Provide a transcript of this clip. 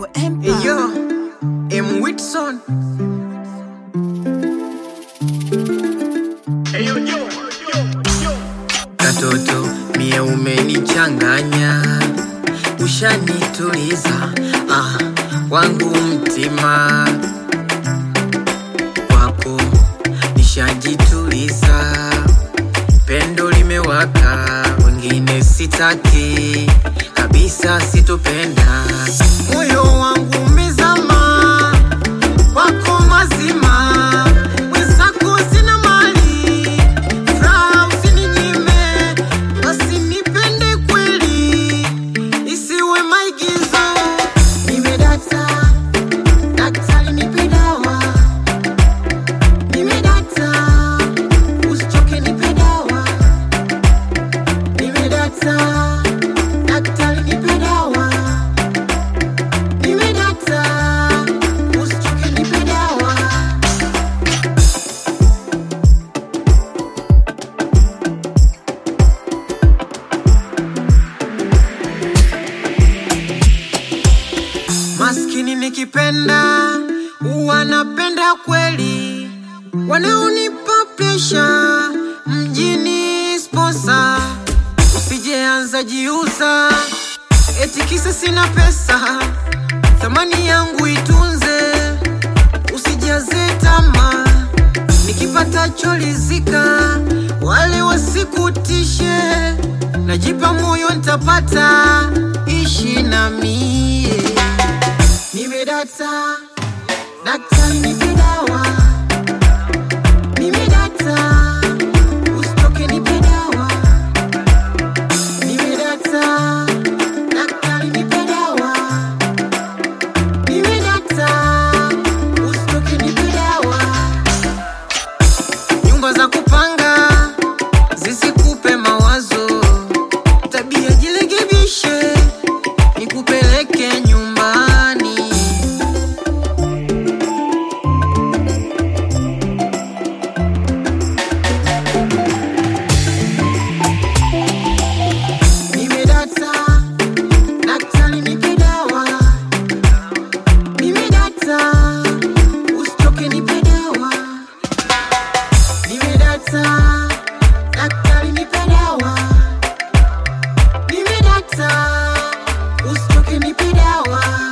Hey, yo, M. Whitson. Katoto mie umenichanganya, ushanituliza ah, wangu mtima wako nishajituliza, pendo limewaka, wengine sitaki kabisa, sitopenda moyo wangu umezama wako mazima, mwenzako sina mali, furaha usininyime, basi nipende kweli, isiwe maigizo. Nimedata, daktari nipe dawa, nimedata, usichoke nipe dawa, nimedata, daktari nipe dawa, nimedata, usichoke nipe dawa. Maskini nikipenda huwa napenda kweli, wanaonipa presha mjini sponsa, usijeanza jiuza eti kisa sina pesa, thamani yangu itunze, usijaze tamaa, nikipata cholizika, wale wasikutishe, najipa moyo nitapata, ishi na mie Nimedata, daktari nipe dawa. Nimedata, usitoke nipe dawa. Nimedata, daktari nipe dawa. Nimedata, usitoke nipe dawa. Nyumba za kupanga zisikupe mawazo, tabia jirekebishe, nikupeleke nyumbani. Nimedata, daktari nipe dawa. Nimedata, usitoke nipe dawa. Nimedata, daktari nipe dawa. Nimedata, usitoke nipe dawa.